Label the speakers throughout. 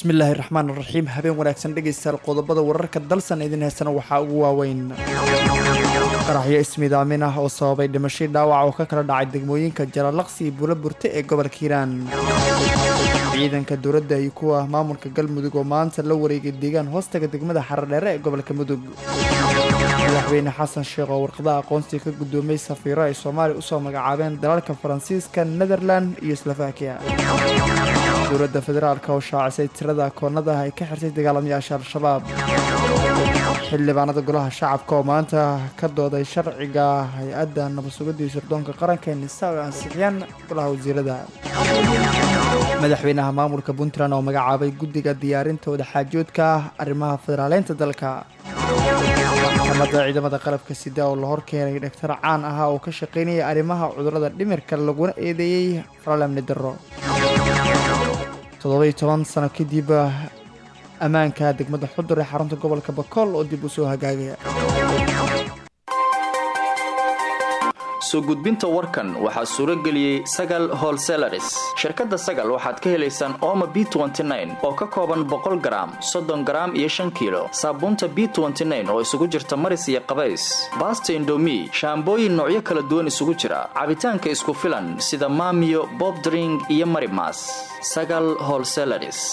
Speaker 1: bismillaahi raxmaan raxiim habeen wanaagsan dhegaystayaal qodobada wararka dalsan idin heysana waxaa ugu waaweyn qaraxyo ismidaamin ah oo sababay dhimashay dhaawac oo ka kala dhacay degmooyinka jalalaqsi iyo buula burte ee gobolka hiiraan ciidanka dowladda iyo kuwa maamulka galmudug oo maanta la wareegay deegaan hoostaga degmada xaradheere ee gobolka mudug madaxweyne xasan sheekh oo warqadaha aqoonsiga ka guddoomay safiiro ay soomaaliya usoo magacaabeen dalalka faransiiska netherland iyo slovakiya dowladda federaalk oo shaacisay tirada akoonada ay ka xirtay dagaalamayaasha al-shabaab xildhibaanada golaha shacabka oo maanta ka dooday sharciga hay-adda nabadsugidii sirdoonka qaranka ee nisa oo ansixiyaan golaha wasiirada madaxweynaha maamulka puntland oo magacaabay guddiga diyaarinta wadaxaajoodka arrimaha federaaleynta dalka maxkamadda ciidamada qalabka sida oo la horkeenay dhaktar caan ahaa oo ka shaqaynaya arrimaha cudurrada dhimirka laguna eedeeyey faralamni darro toddobai toban sano kadib ammaanka degmada xudur ee xarunta gobolka bakool oo dib u soo hagaagaya
Speaker 2: soo gudbinta warkan waxaa suuro geliyey sagal holselaris shirkadda sagal waxaad ka helaysaan ooma b oo ka kooban boqol garaam soddon garaam iyo shan kiilo saabuunta b oo isugu jirta maris iyo qabays baasta indomi shaambooyin noocyo kala duwan isugu jira cabitaanka isku filan sida maamiyo bobdring iyo marimas sagal holselaris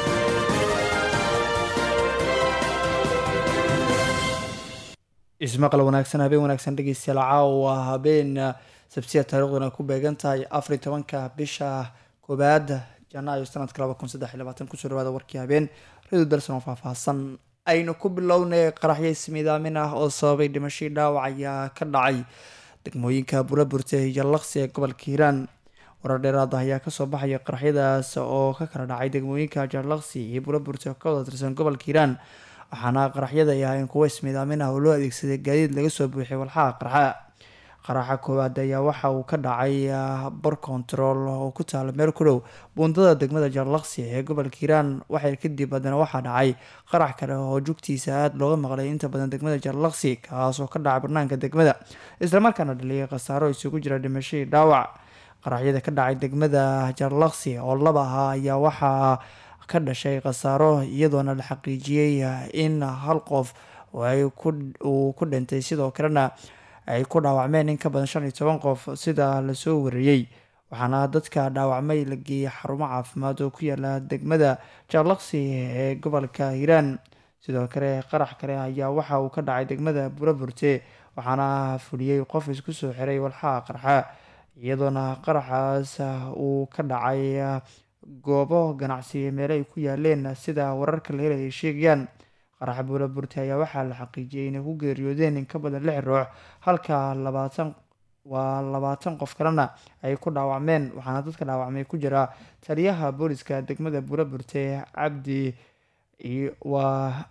Speaker 1: ismaqal wanaagsan habeen wanaagsan dhegeystayaal caawa habeen sabtiya taariikhduna ku beegan tahay afar iyo tobanka bisha koobaad janaayo sanadka laba kun saddex iyo labaatan kusoo dhawaada warkii habeen radio dalson oo faahfaahsan aynu ku bilownay qaraxyo ismiidaamin ah oo sababay dhimashii dhaawac ayaa ka dhacay degmooyinka buraburte iyo laqsi ee gobolka hiiraan warar dheeraada ayaa kasoo baxaya qaraxyadaas oo ka kala dhacay degmooyinka jarlaqsi iyo buraburte oo ka wada tirsan gobolka hiiraan waxaana qaraxyada ay ahayn kuwo ismiidaamin ah oo loo adeegsaday gaadiid laga soo buuxiyay walxaha qarxa qaraxa koowaad ayaa waxa uu ka dhacay bar control oo ku taala meel ku dhow buundada degmada jarlaqsi ee gobolka hiiraan waxay kadib haddana waxaa dhacay qarax kale oo jugtiisa aada looga maqlay inta badan degmada jarlaqsi kaas oo ka dhacay banaanka degmada islamarkaana dhaliyay khasaaro isugu jira dhimashadii dhaawac qaraxyada ka dhacay degmada jarlaqsi oo laba ahaa ayaa waxaa ka dhashay khasaaro iyadoona la xaqiijiyey in hal qof uu ku dhintay sidoo kalena ay ku dhaawacmeen in ka badan shan iyo toban qof sida lasoo wariyey waxaana dadka dhaawacmay la geeyey xarumo caafimaad oo ku yaala degmada jarlaqsi ee gobolka hiiraan sidoo kale qarax kale ayaa waxa uu ka dhacay degmada buraburte waxaana fuliyey qof isku soo xiray walxaha qarxa iyadoona qaraxaas uu ka dhacay goobo ganacsi meele ay ku yaaleen sida wararka la helay ay sheegayaan qaraxa buulaburte ayaa waxaa la xaqiijiyey inay ku geeriyoodeen in ka badan lix ruux halka labaatan waa labaatan qof kalena ay ku dhaawacmeen waxaana dadka dhaawacmay ku jira taliyaha booliska degmada buulaburte cabdi waa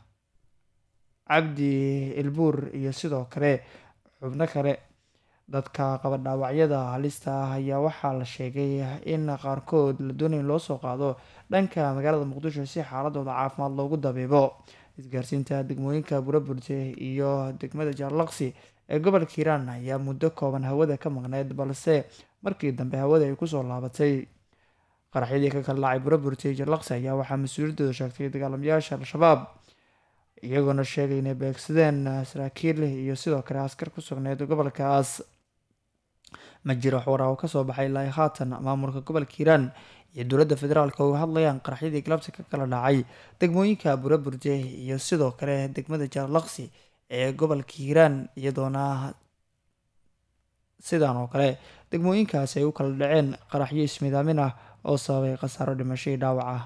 Speaker 1: cabdi ilbuur iyo sidoo kale xubno kale dadka qaba dhaawacyada halista ah ayaa waxaa la sheegay in qaarkood la doonaya in loo soo qaado dhanka magaalada muqdisho si xaaladooda caafimaad loogu dabiibo isgaarsiinta degmooyinka buraburte iyo degmada jaarlaqsi ee gobolka hiiraan ayaa muddo kooban hawada ka maqneyd balse markii dambe hawada ay kusoo laabatay qaraxyadii ka kala dhacay buraburte iyo jaarlaqsi ayaa waxaa mas-uuliyadooda sheegtay dagaalamayaasha al-shabaab iyagoona sheegay inay beegsadeen saraakiil iyo sidoo kale askar ku sugneyd gobolkaas ma jiro waxwaraa oo kasoo baxay ilaa haatan maamulka gobolka hiiraan iyo dowladda federaalk oo hadlayaan qaraxyadii galabta ka kala dhacay degmooyinka buraburde iyo sidoo kale degmada jaarlaqsi ee gobolka hiiraan iyadoona sidan oo kale degmooyinkaasi ay u kala dhaceen qaraxyo ismidaamin ah oo sababay khasaaro dhimashadii dhaawac ah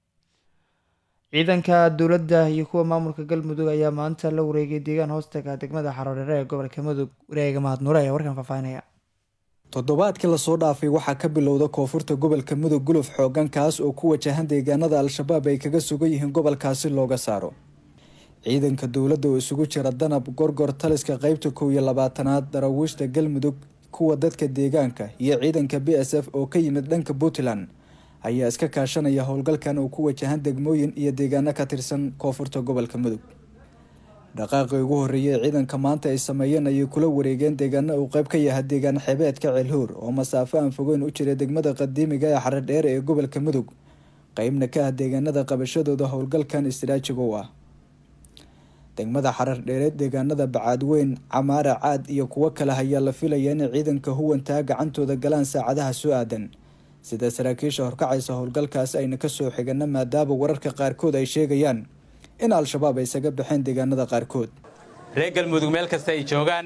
Speaker 1: ciidanka dowladda iyo kuwa maamulka galmudug ayaa maanta la wareegay deegaan hoostaga degmada xaroodheere ee gobolka mudug wareega mahadnuure ayaa warkan faahfaahinaya
Speaker 3: toddobaadkii lasoo dhaafay waxaa ka bilowda koonfurta gobolka mudug guluf xoogan kaas oo ku wajahan deegaanada al-shabaab ay kaga sugan yihiin gobolkaasi looga saaro ciidanka dowladda oo isugu jira danab gorgor taliska qeybta kow iyo labaatanaad daraawiishta galmudug kuwa dadka deegaanka iyo ciidanka b s f oo ka yimid dhanka puntland ayaa iska kaashanaya howlgalkan oo ku wajahan degmooyin iyo deegaano ka tirsan koonfurta gobolka mudug dhaqaaqii ugu horreeyay ee ciidanka maanta ay sameeyeen ayay kula wareegeen deegaano uu qayb ka yahay deegaan xebeedka ceelhuur oo masaafo aan fogeyn u jira degmada qadiimiga ee xaredheere ee gobolka mudug qeybna ka ah deegaanada qabashadooda howlgalkan istiraajiga u ah degmada xarar dheereed deegaanada bacaadweyn camaara caad iyo kuwo kale ayaa la filaya inay ciidanka huwantaa gacantooda galaan saacadaha soo aadan sida saraakiisha horkacaysa howlgalkaas ayna kasoo xigana maadaama wararka qaarkood ay sheegayaan in al-shabaab ay isaga baxeen deegaanada qaarkood
Speaker 4: reer galmudug meel kasta ay joogaan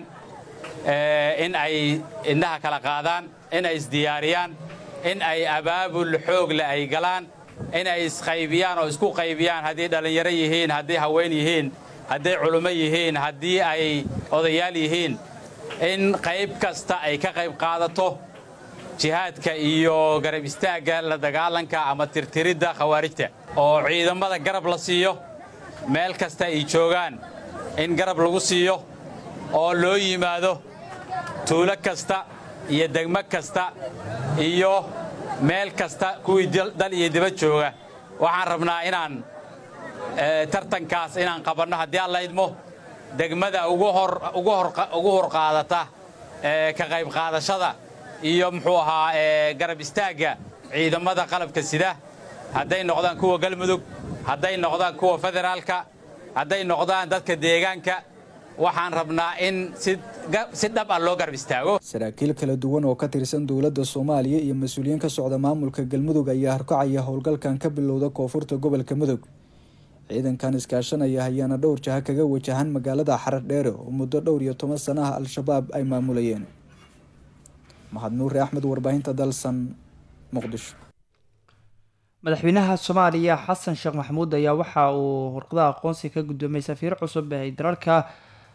Speaker 4: in ay indhaha kala qaadaan in ay isdiyaariyaan in ay abaabul xoogle ay galaan in ay isqaybiyaan oo isku qaybiyaan haddii dhallinyaro yihiin haddii haween yihiin hadday culummo yihiin haddii ay odayaal yihiin in qayb kasta ay ka qayb qaadato jihaadka iyo garab istaagga la dagaalanka ama tirtiridda khawaarijta oo ciidamada garab la siiyo meel kasta ay joogaan in garab lagu siiyo oo loo yimaado tuulo kasta iyo degmo kasta iyo meel kasta kuwii dal iyo dibad jooga waxaan rabnaa inaan tartankaas inaan qabanno haddii aan la idmo degmada ugu hor qaadata ka qayb qaadashada iyo muxuu ahaa garab istaagga ciidamada qalabka sida hadday noqdaan kuwa galmudug hadday noqdaan kuwa federaalka hadday noqdaan dadka deegaanka waxaan rabnaa in si dhab ah loo garab istaago
Speaker 3: saraakiil kala duwan oo ka tirsan dowladda soomaaliya iyo mas-uuliyiin ka socda maamulka galmudug ayaa horkacaya howlgalkan ka bilowda koonfurta gobolka mudug ciidankan iskaashanaya ayaana dhowr jaha kaga wajahan magaalada xarar dheere oo muddo dhowr iyo toban sanaha al-shabaab ay maamulayeen mahad nuure axmed warbaahinta dalsan muqdisho
Speaker 1: madaxweynaha soomaaliya xasan sheekh maxamuud ayaa waxa uu warqadaha aqoonsiga ka guddoomay safiir cusub ee dalalka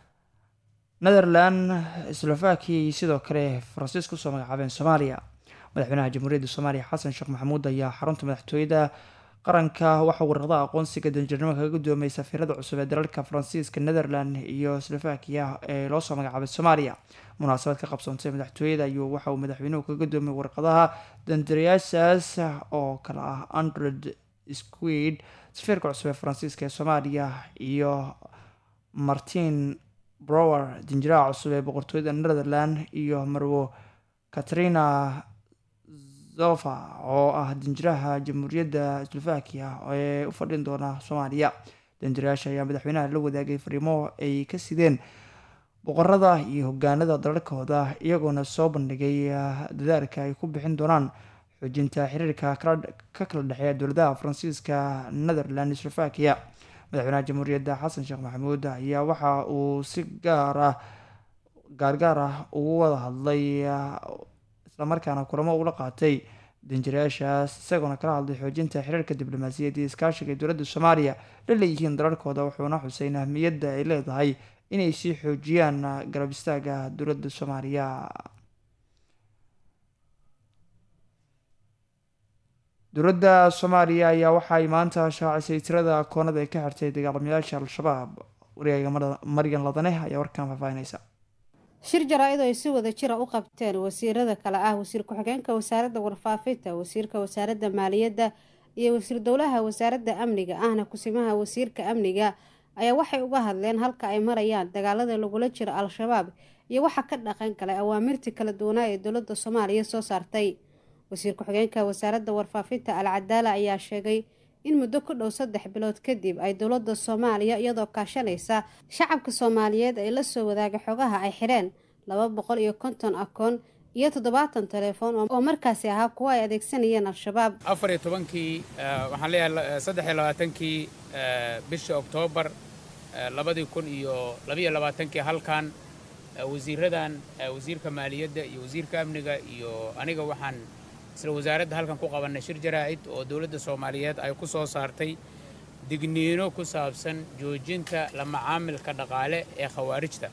Speaker 1: netherland slovakia iyo sidoo kale faransiis kusoo magacaabeen soomaaliya madaxweynaha jamhuuriyadda soomaaliya xasan sheekh maxamuud ayaa xarunta madaxtooyada qaranka waxaa warqadaha aqoonsiga danjirnimo kaga guddoomay safiirada cusub ee dalalka faransiiska netherland iyo slovakia ee loosoo magacaabay soomaaliya munaasabad ka qabsoontay madaxtooyada ayuu waxa uu madaxweynuhu kaga guddoomay warqadaha dandaryaashaas oo kale ah andred squid safiirka cusub ee faransiiska ee soomaaliya iyo martin brower danjiraha cusub ee boqortooyada netherland iyo marwo katrina zofa oo ah danjiraha jamhuuriyadda slovakia ee u fadhin doona soomaaliya danjirayaasha ayaa madaxweynaha la wadaagay fariimo ay ka sideen boqorada iyo hogaanada dalalkooda iyagoona soo bandhigay dadaalka ay ku bixin doonaan xoojinta xiriirka ka kala dhexeeya dowladaha faransiiska netherland slovakia madaxweynaha jamhuuriyadda xasan sheekh maxamuud ayaa waxa uu si gaar ah gaargaar ah ugu wada hadlay islamarkaana kulamo ula qaatay danjirayaashaas isagoona kala hadlay xoojinta xiriirka diblomaasiyadda iyo iskaashiga ee dowladda soomaaliya la leeyihiin dalalkooda wuxuuna xuseyn ahmiyadda ay leedahay inay sii xoojiyaan garab istaaga dowladda soomaaliya dowladda soomaaliya ayaa waxaay maanta shaacisay tirada koonada ay ka xirtay dagaalamayaasha al-shabaab wariyaaga maryan ladane ayaa warkan faahfaahinaysa
Speaker 5: shir jaraa-id oo ay si wada jira u qabteen wasiirada kale ah wasiir ku-xigeenka wasaaradda warfaafinta wasiirka wasaaradda maaliyadda iyo wasiir dowlaha wasaaradda amniga ahna kusimaha wasiirka amniga ayaa waxay uga hadleen halka ay marayaan dagaalada lagula jiro al-shabaab iyo waxa ka dhaqan galay awaamirtii kala duwanaa ee dowladda soomaaliya soo saartay wasiir ku-xigeenka wasaaradda warfaafinta al cadaala ayaa sheegay in muddo ku dhow saddex bilood kadib ay dowladda soomaaliya iyadoo kaashanaysa shacabka soomaaliyeed ay la soo wadaaga xogaha ay xidheen laba boqol iyo konton akoon iyo toddobaatan telefoon oo markaasi ahaa kuwa ay adeegsanayeen al-shabaab
Speaker 6: afar iyo tobankii waxaan leeyahay saddex iyo labaatankii bisha oktoobar labadii kun iyo labiyo labaatankii halkan wasiiradan wasiirka maaliyadda iyo wasiirka amniga iyo aniga waxaan isla wasaaradda halkan ku qabannay shir jaraa'id oo dowladda soomaaliyeed ay ku soo saartay digniino ku saabsan joojinta la macaamilka dhaqaale ee khawaarijta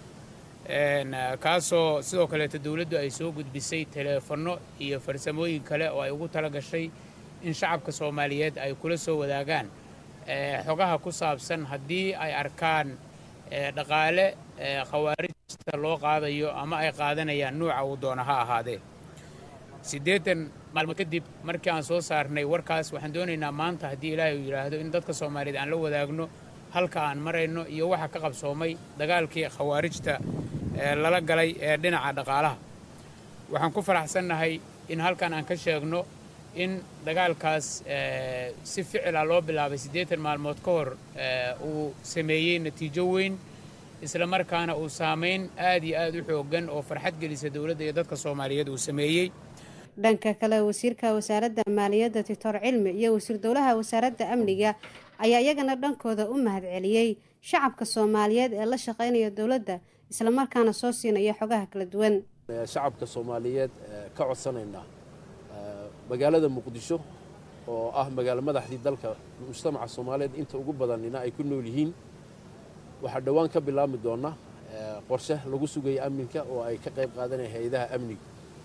Speaker 6: kaasoo sidoo kaleeto dowladdu ay soo gudbisay teleefanno iyo farsamooyin kale oo ay ugu tala gashay in shacabka soomaaliyeed ay kula soo wadaagaan xogaha ku saabsan haddii ay arkaan dhaqaale khawaarijta loo qaadayo ama ay qaadanayaan nuuca uu doona ha ahaadee siddeetan maalmood kadib markii aan soo saarnay warkaas waxaan doonaynaa maanta haddii ilaahay uu yidhaahdo in dadka soomaaliyeed aan la wadaagno halka aan marayno iyo waxa ka qabsoomay dagaalkii khawaarijta lala galay ee dhinaca dhaqaalaha waxaan ku faraxsannahay in halkan aan ka sheegno in dagaalkaas si ficila loo bilaabay siddeetan maalmood ka hor uu sameeyey natiijo weyn isla markaana uu saamayn aad iyo aad u xooggan oo farxad gelisa dowladda iyo dadka soomaaliyeed uu sameeyey
Speaker 5: dhanka kale wasiirka wasaaradda maaliyadda doctor cilmi iyo wasiir dowlaha wasaaradda amniga ayaa iyagana dhankooda u mahadceliyey shacabka soomaaliyeed ee la shaqaynaya dowladda islamarkaana soo siinaya xogaha kala duwan
Speaker 7: shacabka soomaaliyeed ka codsanaynaa magaalada muqdisho oo ah magaalo madaxdii dalka mujtamaca soomaaliyeed inta ugu badanina ay ku nool yihiin waxaa dhowaan ka bilaabmi doona qorshe lagu sugaya amninka oo ay ka qayb qaadanaya hay-adaha amniga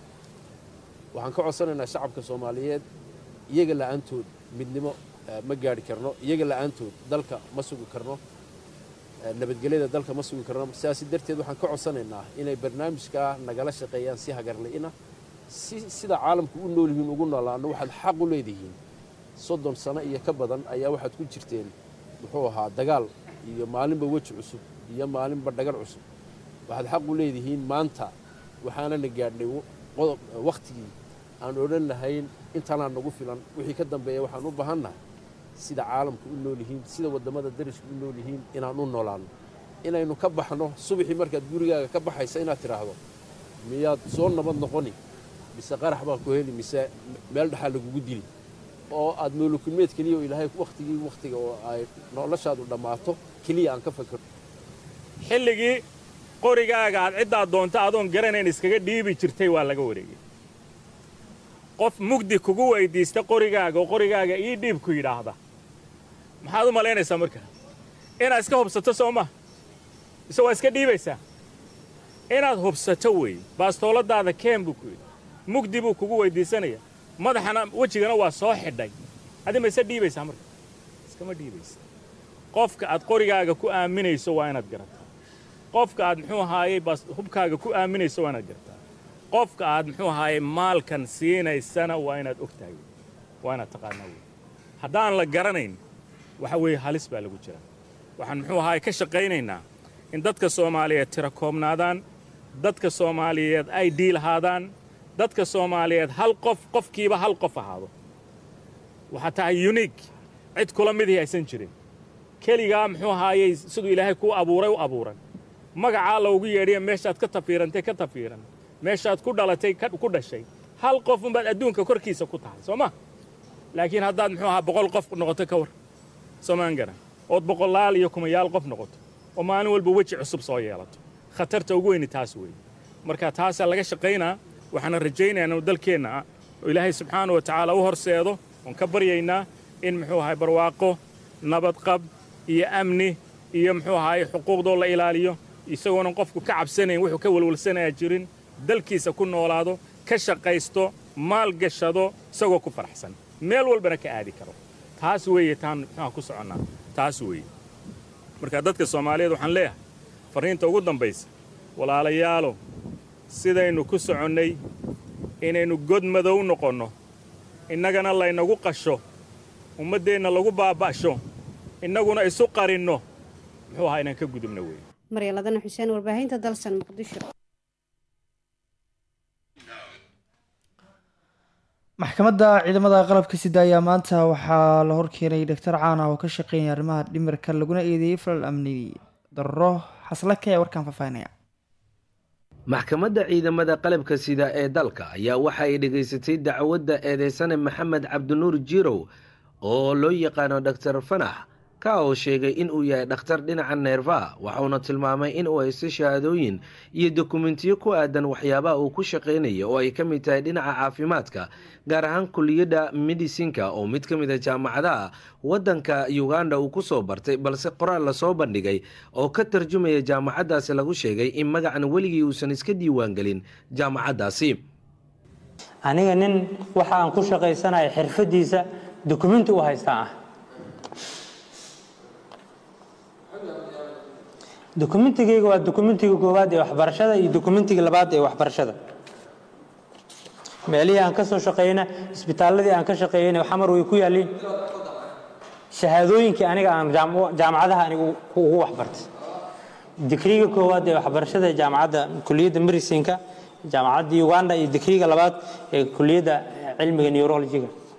Speaker 7: waxaan ka codsanaynaa shacabka soomaaliyeed iyaga la'aantood midnimo ma gaari karno iyaga la'aantood dalka ma sugi karno nabadgelyada dalka ma sugi karno sidaasi darteed waxaan ka codsanaynaa inay barnaamijkaa nagala shaqeeyaan si hagarli'ina si sida caalamku u nool yihiin ugu noolaano waxaad xaq u leedihiin soddon sano iyo ka badan ayaa waxaad ku jirteen muxuu ahaa dagaal iyo maalinba weji cusub iyo maalinba dhagar cusub waxaad xaq u leedihiin maanta waxaanana gaadhnay wakhtigii aan odhan lahayn intanaa nagu filan wixii ka dambeeya waxaan u baahannahay sida caalamku u nool yihiin sida waddamada darisku u nool yihiin inaan u noolaanno inaynu ka baxno subaxii markaad gurigaaga ka baxaysa inaad tidhaahdo miyaad soo nabad noqoni mise qarax baa ku heli mise meel dhaxaa lagugu dili oo aad noolokulmeed keliya oo ilaahay wakhtigii wakhtiga oo ay noloshaadu dhammaato keliya aan ka fakero
Speaker 8: xilligii qorigaaga aad ciddaad doonto adoon garanayn iskaga dhiibi jirtay waa laga wareegay qof mugdi kugu weyddiista qorigaaga oo qorigaaga ii dhiib ku yidhaahda maxaad u malaynaysaa markaa inaad iska hubsato soo ma mise waa iska dhiibaysaa inaad hubsato weeye baastooladaada keen buu ku yidhi mugdi buu kugu weyddiisanaya madaxana wejigana waa soo xidhay adi ma isa dhiibaysaa marka iskama dhiibaysa qofka aad qorigaaga ku aaminayso waa inaad garataa qofka aad muxuu ahaayey hubkaaga ku aaminayso waa inaad garataa qofka aad muxuu ahaayey maalkan siinaysana waa inaad og tahay waa inaad taqaanaa wey haddaan la garanayn waxa weeye halis baa lagu jira waxaan muxuu ahaayey ka shaqaynaynaa in dadka soomaaliyeed tira koobnaadaan dadka soomaaliyeed ay dhiilahaadaan dadka soomaaliyeed hal qof qofkiiba hal qof ahaado waxaa tahay yuniig cid kula midii aysan jirin keligaa muxuu ahaayey siduu ilaahay kuu abuuray u abuuran magacaa loogu yeedhiya meeshaad ka tafiirantay ka tafiiran meeshaad ku dhalatay ku dhashay hal qof unbaad adduunka korkiisa ku tahay soo ma laakiin haddaad muxuu ahaa boqol qof noqoto ka war soomaan garan ood boqolaal iyo kumayaal qof noqoto oo maalin walba weji cusub soo yeelato khatarta ugu weyni taas weeye marka taasaa laga shaqaynaa waxaana rajaynayaa inuu dalkeenna oo ilaahay subxaana wa tacaala u horseedo oon ka baryaynaa in muxuu ahay barwaaqo nabadqab iyo amni iyo muxuu ahaay xuquuqdoo la ilaaliyo isagoonan qofku ka cabsanayn wuxuu ka welwalsanayaa jirin dalkiisa ku noolaado ka shaqaysto maal gashado isagoo ku faraxsan meel walbana ka aadi karo taas weeye taan muxuuha ku soconnaa taas weeye marka dadka soomaaliyeed waxaan leeyahay farriinta ugu dambaysa walaalayaalow sidaynu ku soconnay inaynu god madow noqonno innagana laynagu qasho ummaddeenna lagu baaba'sho innaguna isu qarinno muxuu ahaa inaan ka gudubna weeye
Speaker 5: maryaladana xuseen warbaahinta dalsan muqdisho
Speaker 1: maxkamadda ciidamada qalabka sida ayaa maanta waxaa la horkeenay doctor caana oo ka shaqeynaya arrimaha dhimirka laguna eedeeyey falal amni darro xaslaka ee warkaan faahfaahinaya
Speaker 9: maxkamadda ciidamada qalabka sida ee dalka ayaa waxa ay dhegaysatay dacwadda eedeysane maxamed cabdinuur jirow oo loo yaqaano doctor fanax ka oo sheegay inuu yahay dhakhtar dhinaca neerfaha waxauna tilmaamay inuu haysto shahaadooyin iyo dokumentiyo ku aadan waxyaabaha uu ku shaqaynaya oo ay ka mid tahay dhinaca caafimaadka gaar ahaan kuliyadda medisinka oo mid ka mid a jaamacadaha waddanka uganda uu ku soo bartay balse qoraal lasoo bandhigay oo ka tarjumaya jaamacaddaasi lagu sheegay in magacan weligii uusan iska diiwaangelin jaamacaddaasi
Speaker 10: aniga nin waxa aan ku shaqaysanaya xirfadiisa dokumenti u haystaa ah dokumentigeyga waa dokumentiga koowaad ee waxbarashada iyo dokumentiga labaad ee waxbarashada meelihii aan ka soo shaqeeyna isbitaaladii aan ka shaqeeyeyna xamar way ku yaalliin shahaadooyinkii aniga aan jaamacadaha anigu ugu waxbartay digriga koowaad ee waxbarashada ee jaamacadda kuliyadda medicinka jaamacadda uganda iyo digriga labaad ee kuliyadda cilmiga neurologiga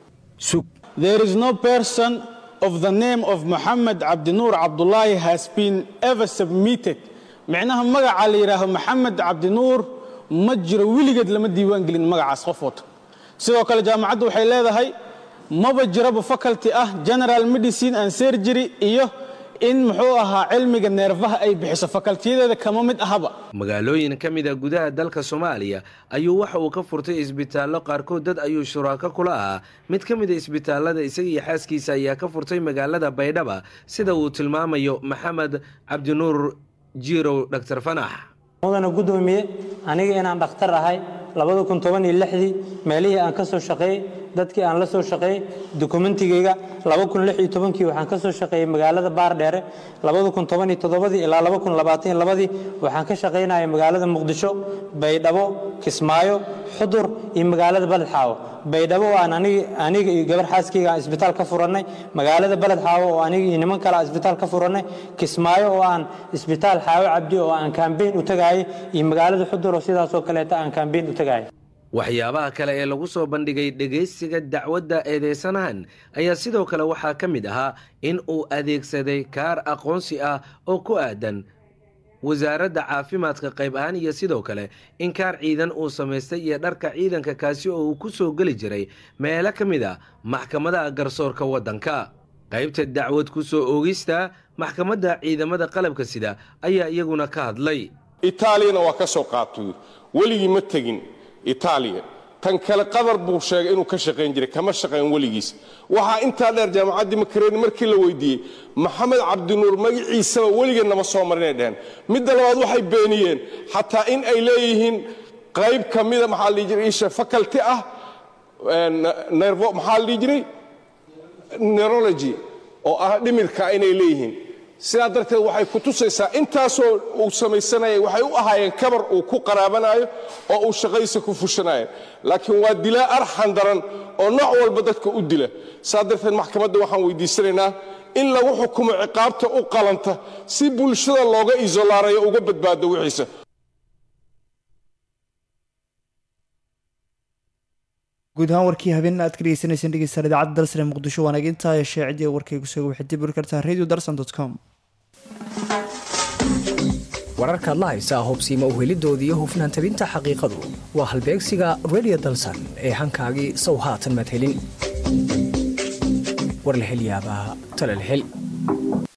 Speaker 9: sug
Speaker 11: There is no person of the name of Muhammad Abdinur Abdullahi has been ever submitted. Micnaha magaca la yidhaaho Maxamed Cabdinuur ma jiro weligeed lama diiwaan gelin magacaas qof wata sidoo kale jaamacaddu waxay leedahay maba jiraba faculty ah general medicine and surgery iyo in muxuu ahaa cilmiga neerfaha ay bixiso fakaltiyadeeda kama mid ahaba
Speaker 9: magaalooyin ka mid a gudaha dalka soomaaliya ayuu waxa uu ka furtay isbitaallo qaarkood dad ayuu shuraako kula ahaa mid ka mid a isbitaallada isaga iyo xaaskiisa ayaa ka furtay magaalada baydhaba sida uu tilmaamayo maxamed cabdinuur jiirow dhaktar fanax
Speaker 10: mudana guddoomiye aniga inaan dhakhtar ahay labada kun toban iyo lixdii meelihii aan ka soo shaqeeyey dadkii aan la soo shaqeeyey dokumentigeyga laba kun lix iyo tobankii waxaan ka soo shaqeeyey magaalada baardheere labada kun toban iyo toddobadii ilaa laba kun labaatan iyo labadii waxaan ka shaqaynayay magaalada muqdisho baydhabo kismaayo xudur iyo magaalada baledxaawo baydhabo oo aan aniga iyo gabar xaaskeyga aan isbitaal ka furannay magaalada baled xaawo oo aniga iyo niman kale aan isbitaal ka furannay kismaayo oo aan isbitaal xaawo cabdi oo aan kambeyn u tagaayay iyo magaalada xudur oo sidaas oo kaleeta aan kambeyn u tagaayay
Speaker 9: waxyaabaha kale ee lagu soo bandhigay dhegaysiga dacwadda eedeysanahan ayaa sidoo kale waxaa ka mid ahaa in uu adeegsaday kaar aqoonsi ah oo ku aadan wasaaradda caafimaadka qayb ahaan iyo sidoo kale in kaar ciidan uu samaystay iyo dharka ciidanka kaasi oo uu ku soo geli jiray meelo ka mid a maxkamadaha garsoorka waddanka qaybta dacwad ku soo oogista maxkamadda ciidamada qalabka sida ayaa iyaguna ka hadlay
Speaker 12: itaaliyana waa ka soo qaatay weligii ma tegin itaaliya tan kale qadar buu sheegay inuu ka shaqayn jiray kama shaqayn weligiis waxaa intaa dheer jaamacaddii makareni markii la weydiiyey maxamed cabdinuur magaciisaba weligeed nama soo marinay dheheen midda labaad waxay beeniyeen xataa in ay leeyihiin qayb ka mida maxaa la dhihi jiray isha faculty ah nervo maxaa la dhihi jiray neurology oo ah dhimirka inay leeyihiin sidaa darteed waxay ku tusaysaa intaasoo uu samaysanayay waxay u ahaayeen kabar uu ku qaraabanayo oo uu shaqadiisa ku fushanayo laakiin waa dilaa arxan daran oo nooc walba dadka u dila saa darteed maxkamadda waxaan weydiisanaynaa in lagu xukumo ciqaabta u qalanta si bulshada looga isolaarayo uga badbaado wixiisa
Speaker 1: guud ahaan warkii habeen aad ka dhegeysaneyseen dhegeystayaal idaacadda dalsane muqdisho waanaag intaa yeeshee ciddii warkaygu soo waxay dib uri kartaa radio darsan dot com
Speaker 13: wararkaad la haysaa hubsiima uhelidooda iyo hufnaan tabinta xaqiiqadu waa halbeegsiga radio dalsan ee hankaagii sow haatan maad helin war la hel yaabaa tale la hel